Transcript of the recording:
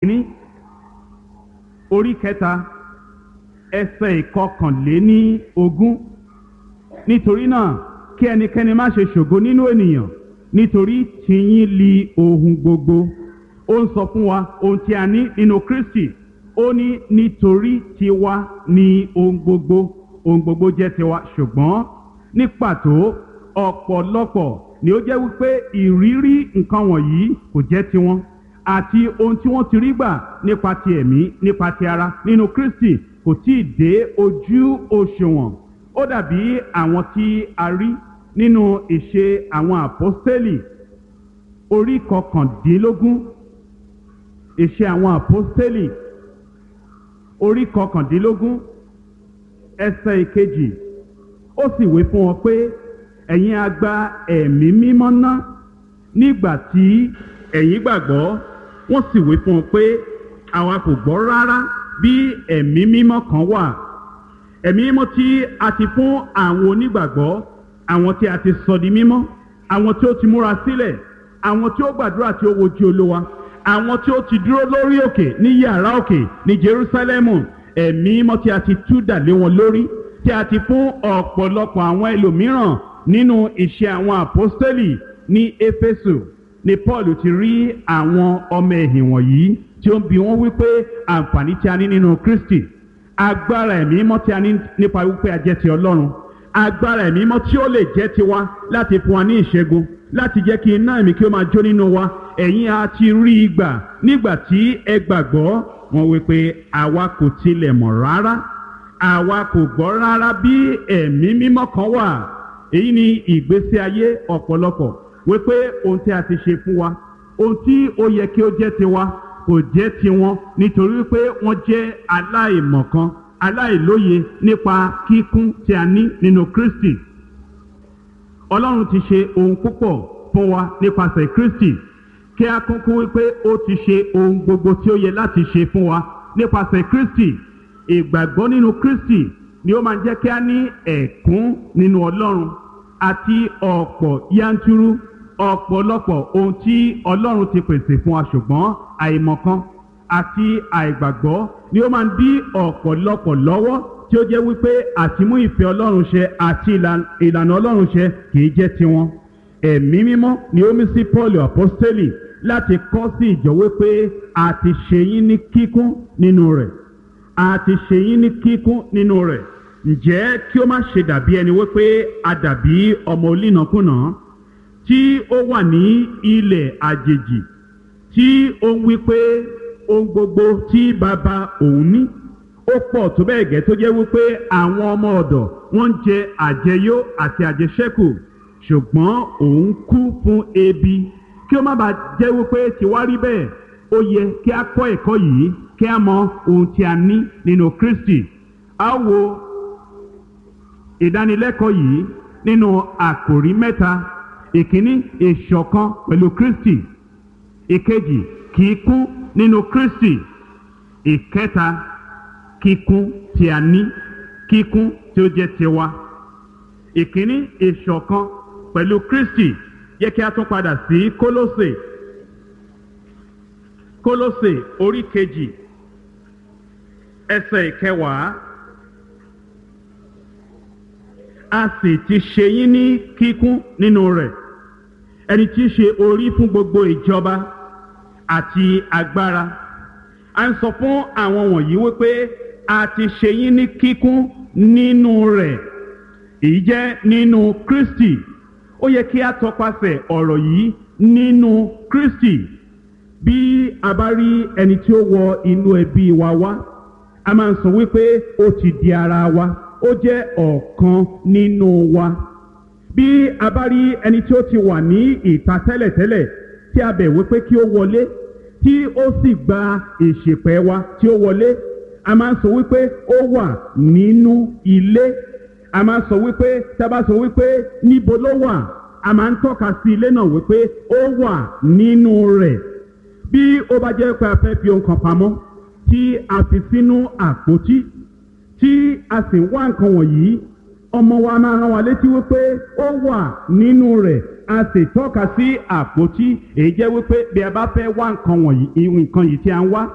ní orí kẹta ẹsẹ̀ ìkọkànléní ogún nítorí náà kí ẹnikẹ́ni má ṣe ṣògo nínú ènìyàn nítorí tìyín li ohun gbogbo ó ń sọ fún wa ohun tí a ní nínú Kristi ó ní nítorí tiwa ni ohun gbogbo ohun gbogbo jẹ́ tiwa ṣùgbọ́n ní pàtó ọ̀pọ̀lọpọ̀ ni ó jẹ́ wípé ìrírí nǹkan wọ̀nyí kò jẹ́ tiwọn àti ohun tí wọ́n ti rí gbà nípa ti ẹ̀mí nípa ti ara nínú Kristi kò tí ì dé ojú òṣùwọ̀n ó dàbí àwọn tí a rí nínú ìṣe àwọn àpọ́stélì orí kọkàndínlógún ìṣe àwọn àpọ́stélì orí kọkàndínlógún ẹsẹ̀ ìkejì ó sì wí fún wọn pé ẹ̀yin a gba ẹ̀mí mímọ́ ná nígbà tí ẹ̀yin gbàgbọ́ wọ́n sì wí fún wọn pé àwa kò gbọ́ rárá bí ẹ̀mí mímọ́ kan wà ẹ̀mí mímọ́ tí a ti fún àwọn onígbàgbọ́ àwọn tí a ti sọ di mímọ́ àwọn tí ó ti múra sílẹ̀ àwọn tí ó gbàdúrà tí ó wojú olówa àwọn tí ó ti dúró lórí òkè ní yàrá òkè ní Jerúsálẹ́mù ẹ̀mí mímọ́ tí a ti tú dà lé wọn lórí tí a ti fún ọ̀pọ̀lọpọ̀ àwọn ẹlòmíràn nínú iṣẹ́ àwọn àpọ́stélì ní Éfésù ni Paul ti rí àwọn ọmọ ẹ̀hìn wọ̀nyí tí ó ń bi wọ́n wípé àǹfààní tí a ní nínú Kristi agbára ẹ̀mí mímọ́ tí a ní nípa wípé a jẹ́ ti Ọlọ́run agbára ẹ̀mí mímọ́ tí ó lè jẹ́ tiwa láti fún wa ní ìṣẹ́gun láti jẹ́ kí iná ẹ̀mí kí ó máa jó nínú wa ẹ̀yin a ti rí i gbà nígbà tí ẹ gbàgbọ́ wọn wípé àwa kò tilẹ̀ mọ̀ rárá àwa kò gbọ́ rárá bí ẹ̀mí mímọ́ kan wà èyí ni ìgbésí ayé ọ̀pọ̀lọpọ̀ wípé ohun tí a ti ṣe fún wa ohun tí ó yẹ kí ó jẹ́ tiwa kò jẹ́ tiwọn nítorí pé wọ́n jẹ́ aláìmọ̀kan aláìlóye nípa kíkún tí a ní nínú Kristi Ọlọ́run ti ṣe ohun púpọ̀ fún wa nípasẹ̀ Kristi kí a kúnkú wípé ó ti ṣe ohun gbogbo tí ó yẹ láti ṣe fún wa nípasẹ̀ Kristi ìgbàgbọ́ nínú Kristi ni ó máa ń jẹ́ kí a ní ẹ̀kún nínú Ọlọ́run àti ọ̀pọ̀ yanturu ọ̀pọ̀lọpọ̀ ohun tí Ọlọ́run ti pèsè fún wa ṣùgbọ́n àìmọ̀kan àti àìgbàgbọ́ ni ó máa ń dí ọ̀pọ̀lọpọ̀ lọ́wọ́ tí ó jẹ́ wípé àtimú ìfẹ́ Ọlọ́run ṣẹ àti ìlànà Ọlọ́run ṣẹ kìí jẹ́ tiwọn ẹ̀mí mímọ́ ni ó mí sí Paul apostoli láti kọ́ sí ìjọ wípé a ti ṣe yín ní kíkún nínú rẹ̀ a ti ṣe yín ní kíkún nínú rẹ̀ ǹjẹ́ kí ó má ṣe dàbí ẹni wípé a dàbí ọmọ olínàkúnà tí ó wà ní ilẹ̀ àjèjì tí ó ń wípé ohun gbogbo tí bàbá òun ní ó pọ̀ tó bẹ́ẹ̀ gẹ́ tó jẹ́ wípé àwọn ọmọ ọ̀dọ̀ wọ́n ń jẹ àjẹyó àti àjẹṣẹ́kù ṣùgbọ́n òun kú fún ebi kí ó má bàa jẹ́ wípé tiwa rí bẹ́ẹ̀ ó yẹ kí a kọ́ ẹ̀kọ́ yìí kí a mọ ohun tí a ní nínú Kristi a wo ìdánilẹ́kọ̀ọ́ yìí nínú àkòrí mẹ́ta ìkíní ìṣọ̀kan pẹ̀lú Kristi ìkejì kíkún nínú Kristi ìkẹta kíkún tí a ní kíkún tí ó jẹ́ tiwa ìkíní ìṣọ̀kan pẹ̀lú Kristi yẹ kí a tún padà sí Kólósè Kólósè orí kejì ẹsẹ̀ ìkẹwàá a sì ti ṣe yín ní kíkún nínú rẹ̀ ẹni tí í ṣe orí fún gbogbo ìjọba àti agbára a ń sọ fún àwọn wọ̀nyí wípé a ti ṣe yín ní kíkún nínú rẹ̀ èyí jẹ́ nínú Kristi ó yẹ kí a tọpasẹ̀ ọ̀rọ̀ yìí nínú Kristi bí a bá rí ẹni tí ó wọ inú ẹbí wa wá a máa ń sọ wípé ó ti di ara wa ó jẹ́ ọ̀kan nínú wa bí a bá rí ẹni tí ó ti wà ní ìta tẹ́lẹ̀tẹ́lẹ̀ tí a bẹ̀ wípé kí ó wọlé tí ó sì gba ìṣèpẹ̀ wa tí ó wọlé a máa ń sọ wípé ó wà nínú ilé a máa ń sọ wípé tá a bá sọ wípé níbo ló wà a máa ń tọ́ka sí ilé náà wípé ó wà nínú rẹ̀ bí ó bá jẹ́ pé a fẹ́ fi ohun kan pamọ́ tí a fi sínú àpótí tí a sì ń wá nǹkan wọ̀nyí ọmọ wa máa rán wa létí wípé ó wà nínú rẹ̀ a sì tọ́ka sí àpótí èyí jẹ́ wípé bí a bá fẹ́ wá nǹkan wọ̀nyí nǹkan yìí tí a ń wá